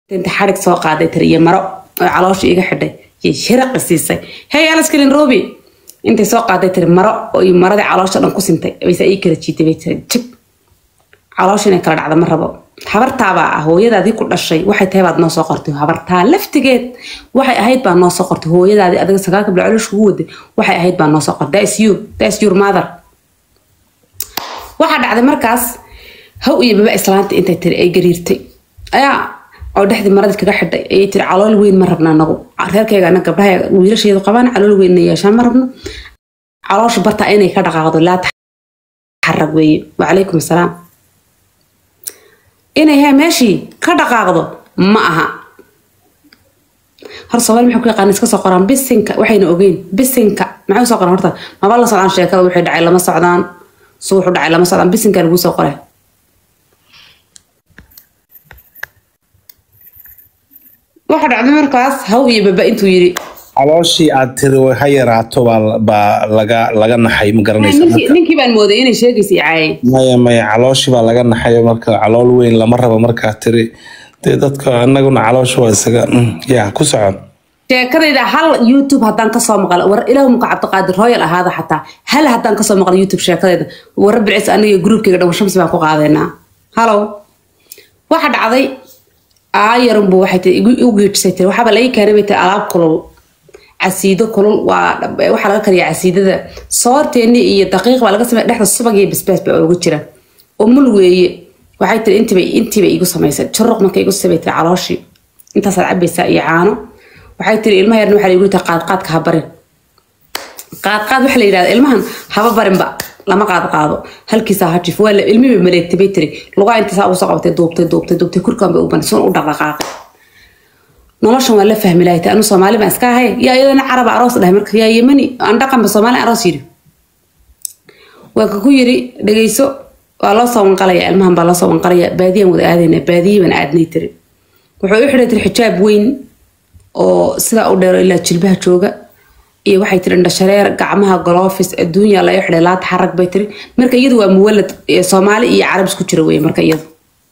inta xarig soo qaaday tir iyo maro oo caloosha iga xidhay iyo shiraqi siisay hey alaskalin robi intay soo qaaday tiri maro oo iyo maradii caloosha dhan ku sintay bayse ii kala jiitay bay tiri jib caloosha inay kala dhacda ma rabo habartaabaa ah hooyadaadii ku dhashay waxay tahay baad noo soo qortay habartaa laftigeed waxay ahayd baa noo soo qortay hooyadaadii adiga sagaalka bila caloosha kugu waday waxay ahayd baa noo soo qortay that's you that's your mother waxaa dhacday markaas haw iyo baba islaanta intay tiri ay gariirtay ayaa oo dhexdii maradii kaga xidhay ayay tiri calool weyn ma rabna anagu reerkayga ana gabdhaha wiilasheedu qabaan calool weyn na yeeshaan ma rabno caloosha bartaa inay ka dhaqaaqdo laa taxarag weeye wacalaykum asalaam inay ha meeshii ka dhaqaaqdo ma aha hor soomaali maxay ku yaqaan iska soo qoraan bisinka waxayna ogeyn bisinka maxay usoo qoraan horta maba la socdaan sheekada wixii dhacay lama socdaan su wuxuu dhacay lama socdaan bisinka lagu soo qoray waxa dhacday markaas haw iyo baba intuu yiri calooshii aad tiri way ha yaraato baa baa laga laga naxay ma garanaysa ninkii ninkii baan mooday inay sheegaysa caayay maya maya calooshii baa laga naxay marka calool weyn lama rabo markaa tiri dee dadka anaguna caloosha waa isaga mm, ya ku socon sheekadayda hal youtube haddaan kasoo maqla war ilaahu muka cabdiqaadir royal ahaada xataa hal haddaan kasoo maqla youtube sheekadayda warra bilcis aniga gruubkayga dhan shamsi baan ku qaadaynaa halow waxa dhacday aayarunbu waxay tii igu igu geejisay tiri waxaaba laga keenay bay tiri alaab kulul casiido kulul waa waxaa laga kariyaa casiidada soorteeni iyo daqiiq baa laga sameeya dhexda subag iyo basbaas baa ugu jira umul weeye waxay tiri intiibay intiibay igu samaysay juruq markay igu sabay tiri calooshii intaasaad cabaysaa iyo caano waxay tiri ilmaha yarna waxaa lagu tiri qaadqaadka ha barin qaadqaad waxa la yidhahda ilmahan haba barinba lama qaad qaado halkiisa ha jif waa la ilmiba maleegtay bay tiri lugaa inta saa usoo qabatay duubtay duubtay duubtay kurkaan bay u banay sun u dhaqdhaqaaqay noloshan waa la fahmi lahay anu soomaali baan iska ahay yaa iyadana caraba aroos dhahay marka yaa yemani aan dhaqanba soomaali aroos yidhi waa ka ku yiri dhegeyso waa loo soo wanqalaya ilmahan baa loo soo wanqalaya baadiyaan wada aadayna baadiyi baan aadnay tiri wuxuu u xidhay tiri xijaab weyn oo sidaa u dheero ilaa jilbaha jooga iyo waxay tiri indhashareer gacmaha golofis adduunya laga xidhay laata xarag bay tiri marka iyadu waa muwalad ee soomaali iyo carab isku jira weye marka iyadu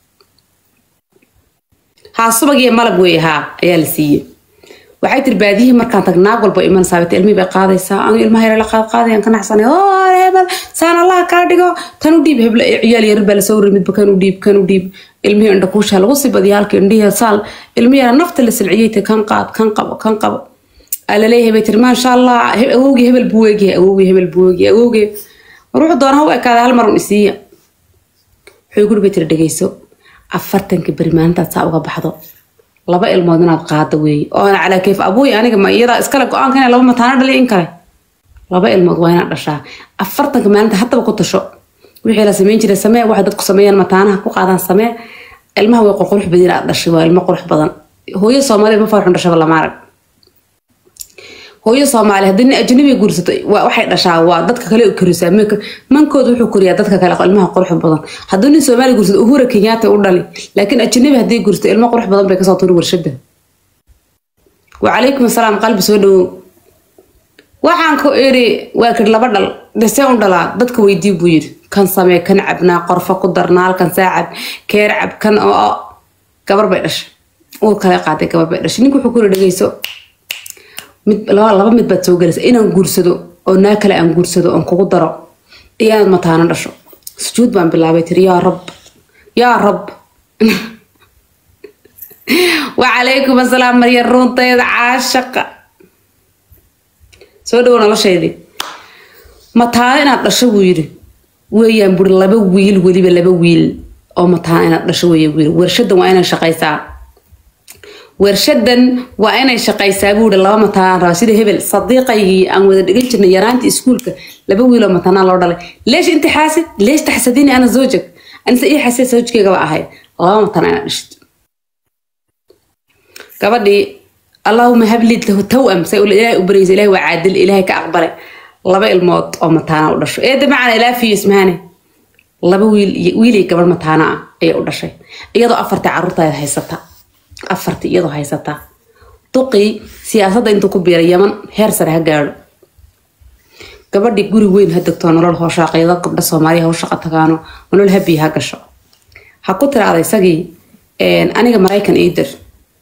haa subag iyo malab weeye haa ayaa la siiyey waxay tiri baadiyihii markaan tag naag walba iman saabita ilmihii bay qaadaysaa anu ilmaha yare la qaad qaadayaan ka naxsanay oo hebel saan allah kaa dhigo kan u dhiib hebla ciyaal yar baa lasoo waray midba kan u dhiib kan u dhiib ilmihii indha kuushaa lagu sii badiya halka indhihii saal ilmihi yara nafta la silciyey tiri kan qaad kan qabo kan qabo alaleeyahay bay tiri maasha allah awowgii hebel buu weegyahay awowgii hebel buu weegyahay awowgii ruuxu doona ha u ekaada hal mar un isiiya wuxuu guri bay tiri dhegeyso afartanka beri maalintaad saa uga baxdo laba ilmood inaad qaado weeye oona calaa kayf abuuy aniga ma iyadaa iskale go-aanka inay laba mataano dhaliya in kale laba ilmood waa inaad dhashaa afartanka maalinta haddaba ku tasho wixii la sameyn jiray samee waxay dadku sameeyaan mataanaha ku qaadaan samee ilmaha way qurqurux badan inaad dhashay waa ilmo qurux badan hooyo soomaaliya ma farxun dhashaba lama arag hooyo soomaali haddii nin ajnabi guursato waxay dhashaa waa dadka kale korisaa mankooda wuxuu koriyaa dadka kale ilmaha qurux badan haddii nin soomaali guursato uhura kenyaata u dhali laakiin ajnabi haddii guursato ilmo qurux badan bay kasoo turi warshada wacalaykum asalaam qalbi soo dhawow waxaan ku iri waa kir laba dhal desee u dhalaa dadka weydii buu yiri kan samee kan cabnaa qorfo ku darnaa halkan saacab keer cab kan oo gabar bay dhashay uur kale qaaday gabar bay dhashay ninka wuxuu ku iri dhegeyso mid laba mid baad soo gelaysa inaan guursado oo naa kale aan guursado oon kugu daro iyo inaad mataano dhasho sujuud baan bilaabay tiri yaa rab yaa rab wacalaykum asalaam marya ruuntayda caashaqa soo dhawo nolosheydii mataano inaad dhasho buu yiri weeyaan buri laba wiil weliba laba wiil oo mataano inaad dhasho weeye wiil warshadan waa inay shaqaysaa warshadan waa inay shaqaysaa buuri laba matanaan raba sida hebel sadiiqaygii aan wada dhigan jirnay yaraantii iskuulka laba wiiloo matanaan loo dhalay leesh inti xaasid leesh taxsadini ana zoojag anise ii xasee soojkeygaba ahayd laba matanaa inaad dhashid gabadhii allahuma hablid lahu tawam say ilaahay u baraysa ilaahay waa caadil ilaahay ka aqbalay laba ilmood oo mataana u dhasho eeda macana ilaafiyo ismaane laba wiil wiil iyo gabadh mataana ah ayay u dhashay iyadoo afartii carruurtaada haysata afartii iyadoo haysataa duqii siyaasadda intuu ku biiray yaman heer sare ha gaadho gabadhii guri weyn ha degto nolol hooshaaqyado gabdha soomaaliya ha u shaqo tagaano nolol habiya ha gasho ha ku tiraada isagii aniga maraykan ii dir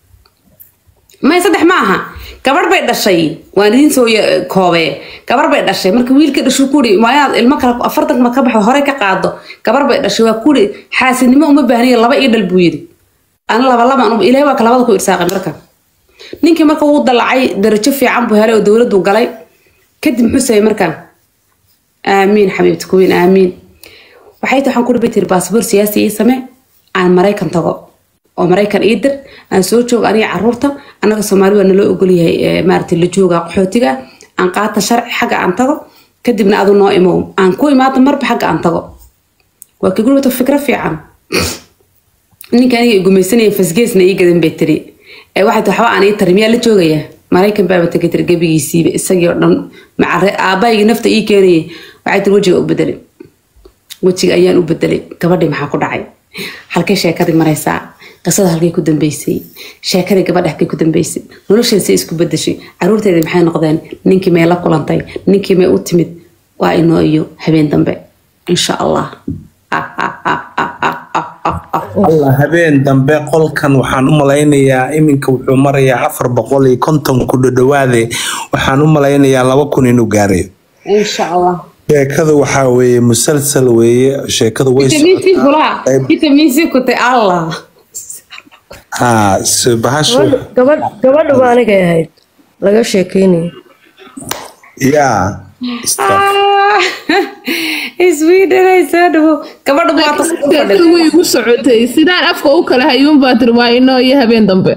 may saddex ma aha gabarh bay dhashay waan idiin soo ya- koobee gabar bay dhashay marka wiilka dhashu kuri waa inaad ilmo kale afartan ma ka baxo hore ka qaado gabar bay dhashay waa kuri xaasidnimo uma baahniya laba ii dhal buu yidhi ana laba laba ilahay waa ka labada ku irsaaqay marka ninkii marka wuu dalacay darajo fiican buu helay oo dowladdu galay kadib muxuu sameeyey markaan aamiin xabiibti kuwiin aamiin waxay tahay waxaan ku dhibi tiri baasboor siyaasi ii samee aan maraykan tago oo maraykan ii dir aan soo joogo aniga caruurta annaga soomaali waa naloo ogolyahay eh, maaragtay la jooga qaxootiga aan qaata sharci xagga aan tago kadibna adu noo imow aan ku imaado marba xagga aan tago waa ka gurbato fikro fiican ninka aniga gumaysanaya fasgeesna ii gadan bay tiri ee waxay tahay waxba aan ii tari miyaa la joogayaa maraykan baaba tagay tiri gebigiisiiba isagii oo dhan maca aabbaygii nafta ii keenayay waxay tiri wejiga u bedelay wejiga ayaan u bedelay gabadhii maxaa ku dhacay halkay sheekadii maraysaa qisada halkay ku dambeysay sheekadii gabadha halkay ku dambeysay nolosheeda say isku bedeshay caruurteedii maxay noqdeen ninkii may la kulantay ninkii may u timid waa inoo iyo habeen dambe insha allah alla habeen dambe qolkan waxaan u malaynayaa iminka wuxuu marayaa afar boqol iyo konton ku dhadhawaade waxaan u malaynayaa laba kun inuu gaarayo insha allah sheekadu waxaa weeye musalsal weeye sheekadu way vitamin c socotaa. kula vitamin c kutay allah haa so bahashu Gabadh- gabadh gabadhu baa anigay ahayd laga sheekeynaya yaa iswiidhanay soo dhawo gabadha maata sheekadu way igu socotay sidaan afka u kala hayuun baa tiri waa inoo iyo habeen dambe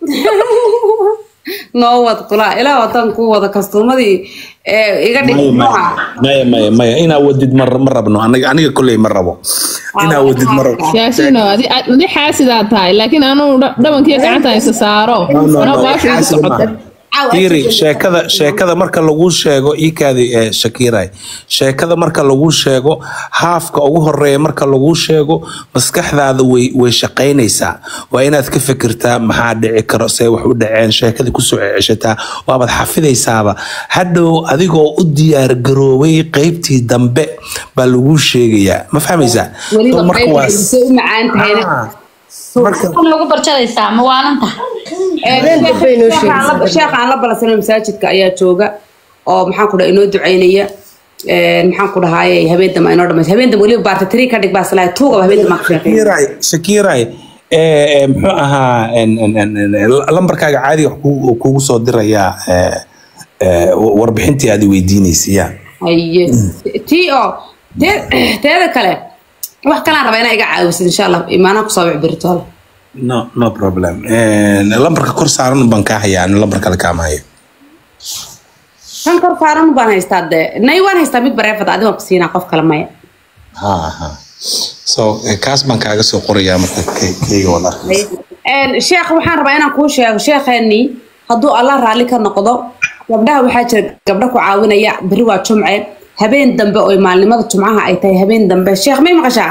noo wad kula ilaa wadan ku wada kastuumadii ee iga dhig nooca maya maya maya inaa wadid ma ma rabno aniga aniga kolley ma rabo inaa wadid ma rabo yaasino adi adi xaasidaa tahay laakiin anuu dhabankiiyo gacanta isa saaro No, no, anaa no, baasha igu xaasid socota maaha. fiiri sheekada sheekada marka lagu sheego iikaadi ee shakiiray sheekada marka lagu sheego haafka ugu horeeya marka lagu sheego maskaxdaada way way shaqaynaysaa waa inaad ka fikirtaa maxaa dhici karo see wax u dhaceen sheekadii kusoo ceshataa waabaad xafidaysaaba hadhow adigoo u diyaar garoobay qeybtii dambe baa lagu sheegayaa ma fahmaysaa weliba marka waa qaybta u macaan tahayna Ah, marka Waxaan lagu barjadaysaa ma waalantaha Habeen dambe inoo sheegaysaa. sheekh aan la balansanay masaajidka ayaa jooga oo maxaan ku dhaha inoo ducaynaya Een, maxaan ku dhahaaye habeen dambe inoo dhamays habeen dambe weliba baarta tiri ka dhig baa islahay tuugaba habeen dambe aan ka sheekeeya shakiiray shakiiray ee, ee, muxuu ahaa en- en- en- en- lambarkaaga caadiga wax kugu- kugu soo dirayaa ee, ee, warbixintii aad weydiinaysa ya haye tii oo tee- teeda kale wax kalaan rabaa inaa iga caawisid insha allah imaanaha kusoo wic beritoole no no problem En, lambarka kor saaran baan kaa hayaa ani lambar kale kaama hayo kan kor saaran baan haystaa dee nay waan haystaa mid bareefad adi waan ku siinaa qof kale maya ha ha so eh, kaas baan kaaga soo qorayaa marka kay- kayga wada Een, sheekh waxaan rabaa inaan kuu sheego sheekheenii hadduu allah raalli ka noqdo gabdhaha waxaa jira gabdho ku caawinaya berri waa jumce habeen dambe oo maalnimada jumcaha ay tahay habeen dambe sheekh may maqashaa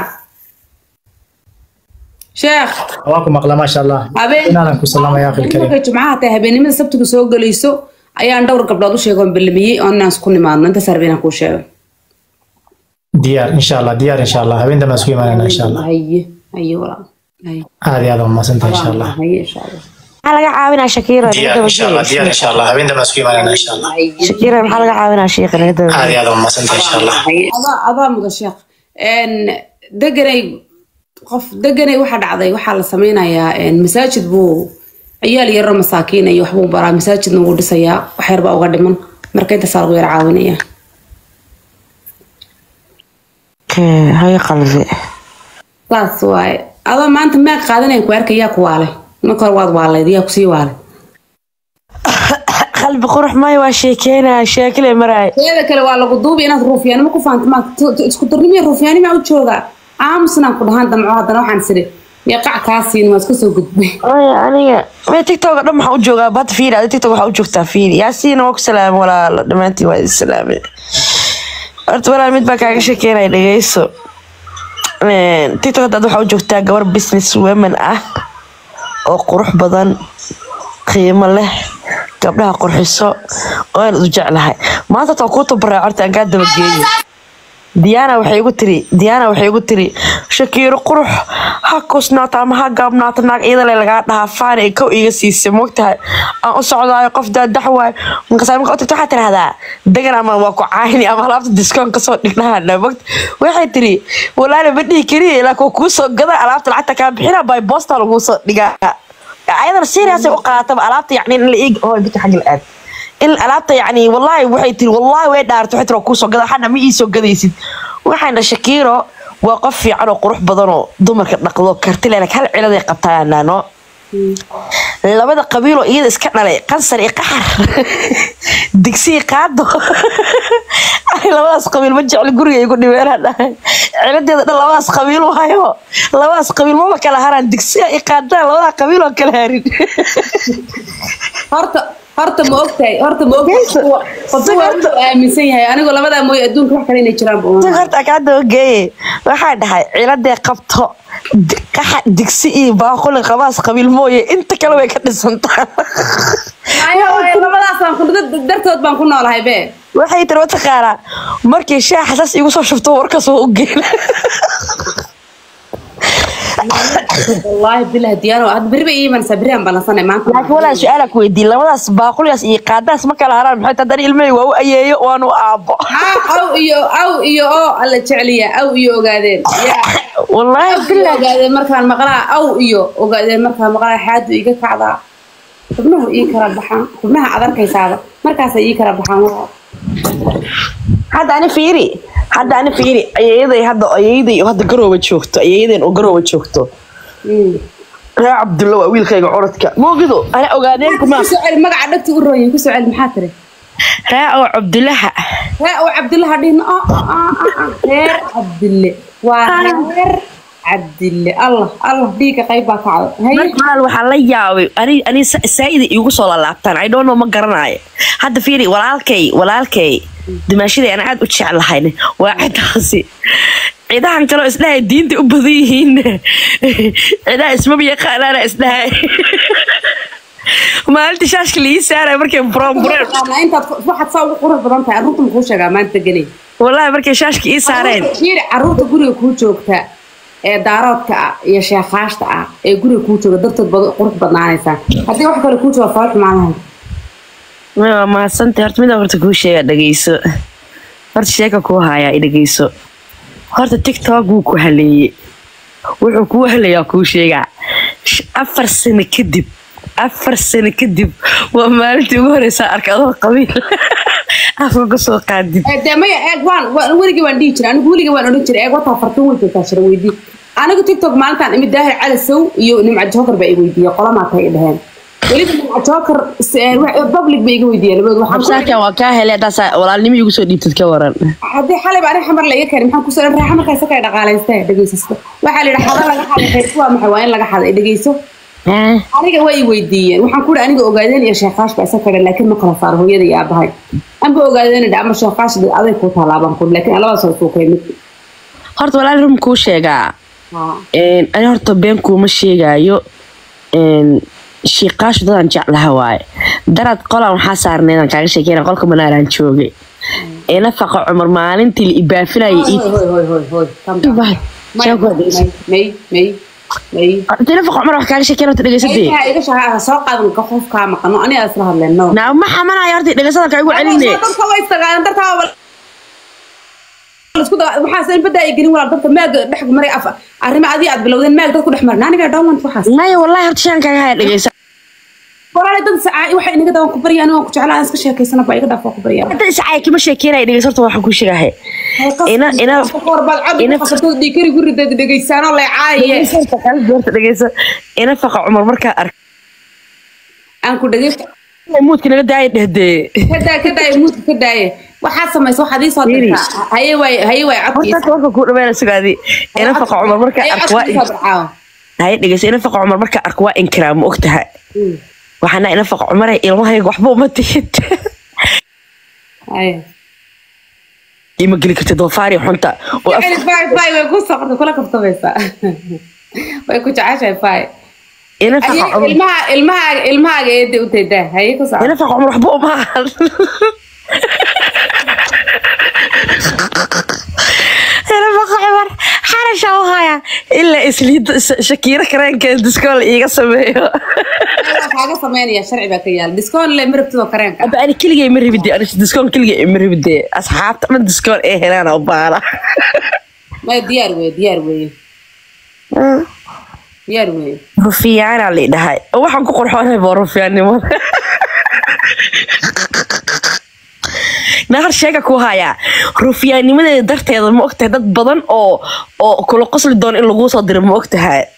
sheekh waa ku maqla maasha allah habeen inaadan ku salaamaya akhil karim markay jumcaha tahay habeenimada sabtiga soo gelayso ayaan dhowr gabdhood u sheegoon ballamiyey oo inaan isku nimaadno intaas rabay inaan kuu sheego diyaar insha allah diyaar insha allah habeen dambe isku imaanayna insha allah haye haye walaal haye aad iyo aad waa mahadsantahay insha allah haye insha allah maxaa laga caawinaa shakiiro diyaar insha allah diyaar insha allah habeen dambe isku imaanayna insha allah shakiiro maxaa laga caawinaa sheekha laga daba aad iyo aad waa mahadsantahay insha allah adaa adaa mudan sheekh Een, deganay qof deganay waxaa dhacday waxaa la sameynayaa een, masaajid buu ciyaal yaro masaakiin iyo waxbuu baraa masaajidna wuu dhisayaa wax yar baa uga dhiman marka intaasaa lagu yara caawinaya haye qalbi saas waaye adoo maanta meeq qaadanayan ku arka yaa ku waalay marka hore waad waaleyd yaa kusii waalay qalbi qurux maayo waa sheekeynaa sheekile maraay teeda kale waa lagu duubi inaad ruufyaanimo ku fahanto ma isku darnimiya ruufyaanima u jooga aamusnaan ku dhahaan damco haddana waxaan siri meeqac kaa siin waa iska soo gudbay maya aniga me tiktok dhan waxaa u joogaa bad fiiri adi tiktok waxaa u joogtaa fiiri yaasiina waa ku salaamay walaalo dhammaantiin waa idin salaamay horta walaal mid baa kaaga sheekeynaya dhegeyso Een, tiktok hadda waxaa u joogtaa gabar business women ah oo qurux badan qiimo leh gabdhaha qurxiso oo aan u jeclahay maanta taa kuu tabaraa horta aan kaa dabageeyo diana waxay igu tiri diana waxay igu tiri shakiiro qurux ha kusnaato ama ha gaabnaato naag iyadale lagaa dhahaa faan ay kow iga siisay mogtahay aan u socdaayo qof daadax waay markaas marka u tagto waxaa tirahdaa degan ama waa ku caayni ama alaabta diskoon kasoo dhigdhahana mogt waxay tiri walaala ma dhihi kariya ilaa kuwa kuu soo gada alaabta lacagta kaa bixina by bosta laguu soo dhigaa ayadana serious ay u qaataba alaabta yacni in la eeg hooy bita xagga la aad in alaabta yacni wallaahi waxay tiri wallaahi way dhaartay waxay tiri waa kuu soo gada waxaana ma ii soo gadaysid waxaana shakiiro waa qof fiican oo qurux badan oo dumarka dhaqdo karti leh laakiin hal ciladay qabtaanaano labada qabiiloo iyada iska dhalay qansar iyo qaxar digsi iyo qaado ay labadaas qabiil ma jecli guriga igu dhibeenaa dhahay ciladeeda dhan labadaas qabiil waayo labadaas qabiil maba kala haraan digsiga iyo qaadana labada qabiil oo kala harin horta horta ma ogtahay horta ma ogtahay qofka waa inuu aaminsan yahay anigoo labadaa mooye adduunka wax kale inay jiraan ba si horta kaada ogeeye waxaa dhahay ciladee qabto di- qaxa digsi iyo baaquli qabaas qabiil mooye inta kale way ka dhisantaa Ayo, ayo, labadaas baan ku dad- dartood baan ku noolahay be waxay tiri mataqaanaa markii shaaxa saas igu soo shubto warkaas waa u geela wallaahi bilah diyaano had berri bay ii imanaysaa berri aan ballansanay maanta laakiin walaa su-aala ku weydiin labadaas baaquligaas iyo qaadaas ma kala haraan maxay tahay ilmahey waa u ayeeyo waanu aabo Ah, aw iyo aw iyo oo alla jecliya aw iyo ogaadeen yaa wallaahi aw iyo bilah ogaadeen markaan maqlaa aw iyo ogaadeen markaan maqlaa xaadu iga kacdaa xubnuhu ii kala baxaan xubnaha aad arkaysaaba markaasay ii kala baxaan waa hadda ani fiiri hadda ani fiiri ayeeyaday hadda ayeeyaday oo hadda garooba joogto ayeeyadeen oo garooba joogto ree cabdulla waa wiilkayga curadka moogido ana ogaadeen kuma kusoo celi magaca dhagta u rooyin kusoo celi maxaa tiri ree oo cabdullaha ree oo cabdille dhihin oo reer cabdille waa reer cabdille allah allah dhiigga qayb baa kacday haye marka maal waxaa la yaabay ani ani saa'ida iigu soo lalaabtaan i don't know ma garanayo hadda fiiri walaalkay walaalkay dimaashaday aan aad u jeclahayn waa cidaasi cidahan kaloo isdhahay diinta u badan yihiin cidaha ismaba yaqaanaana isdhahay maalinta shaashka la ii saaraya markay buroonbureen Yaqaanaa intaad ku- waxaad saa ugu qurux badan tahay arruurta makuu sheegaa maanta gelay wallaahi markay shaashka ii saareen fiiri carruurta guriga kuu joogta ee daaroodka ah iyo sheekhaashta ah ee guriga kuu jooga dartood bad qurux badnaanaysaa haddii wax kale kuu jooga fala xumaanahay waa mahadsantay horta midaan horta kuu sheega dhegeyso horta sheeka kuu hayaa i dhegeyso horta tiktok wuu ku haleeyey wuxuu kuu haleeyaa kuu sheegaa Sh- afar sano kadib afar sano kadib waa maalintii ugu horeysaa arka adoo qabiil afka kasoo qaadid Eh, dee maya eeg waan waan- weligii waan dhihi jiray anigu weligii waan odhan jiray eeg wataa fartan way joogtaa shira weydii anigu tiktok maalintaan imid daahir cali sow iyo nimca joker baa i weydiiyey qolamaa tay i dhaheen weliba nimca joker s- eh, wax- public ba iga weydiiyeen labadood waxaan ku- absaarkan waa kaa helay haddaasa walaalnimo igu soo dhiibtad ka waran haddii xalay baa aniga xamar la iga keenay maxaan kusoo dhan raaxa markaa isa kay dhaqaalaystee dhegeysasto waxaa la yidhi xada laga xaday xeyrku waa maxay waa in laga xaday dhegeyso aniga way i weydiiyeen waxaan ku aniga ogaadeen iyo sheekaash baa isa kadhan laakiin ma kala saaro hooyada iyo aabahay anba ogaadeen ama sheekaash dee aday kuu taalaabaan kun laakiin labadaas waa isuu kay mid horta walaal rum kuu sheegaa Haa. Een, ani horta been kuuma sheegaayo een, shiiqaashu dadaan jeclaha waaye darad qolan waxaa saarneedaan kaaga sheekeyna qolka manaaraan joogay ee nafaqa cumar maalintii la ibaafinaya Hoy, hoy, hoy, hoy, hoy. Calm down. May, may, may, may. intii nafaqa cumar wax kaaga sheekeyna horta dhegeysatee Aygaha iga shaqaa soo qaadan ka qofkaa maqano aniga isla hadleen no naa ma xamanayo horta dhegeysadan kaagu celine dadka way istagaaleen dartaa waa isku daa waxaas in badaa ay gelin walaal dadka maaga dhex maray af arrimo adii aad bilowdeen maag dadku dhex marin aniga dhawant waxaas maya wallahi horta shaan kaaga haya dhegeysa walaal dad sacaa waxay inaga dawaan ku baryaa aniga ku jeclaa aan iska sheekaysana baa iga dhaafaa ku baryaa hadda iscay kama sheekeynaya dhegeysa horta waxaan kuu sheegahay ina ina korbaad cod ina- qasabtoo dhiikari gurideed dhegeysaanoo leecaaye horta dhegeysa ina faqa cumar markaa arka aan ku dhegeysta muudka naga daaya dhehdee kadaa kadaaye muudka ka daaye waxaad samaysa waxaad ii soo dirtaa haye waay haye waay horta codkiisa warka kuu dhameena sugaadi ina faqa cumar markaa haye arka waa codkiisa barcaawa haye dhegeysa ina faqa cumar markaa arka waa inkiraa ma ogtaha waxaana ina faqa cumaray ilmahayga waxba uma tihid haye ima geli kartid doofaari xunta oo af- Jecel fay fay way ku socda kula kabtamaysaa way ku jeceshahay fay ina faqa Haye, cumar ilmaha ilmahaaga ilmahaaga eeda u teedaa haye ku socda ina faqa cumar waxba uma ahan ina faqa cumar xarasha u haya ilaa isliida shakiiro kareenkeeda diskool iiga sameeyo Waa kaaga sameynaya sharci baa ka yaala diskoon le marabtidoo kareenka aba ani keligay ma rabide ani diskool keligay ma rabide asxaabta dhan diskool ee helaan oo baala maya diyaar weye diyaar weye diyaar weye rufiyaanaa la dhahay waxaan ku qorxoonay baa rufiyaannimada nahar sheega ku hayaa rufiyaannimadeeda darteeda ma ogtahay dad badan oo oo kula qosli doona in laguu soo diro ma ogtahay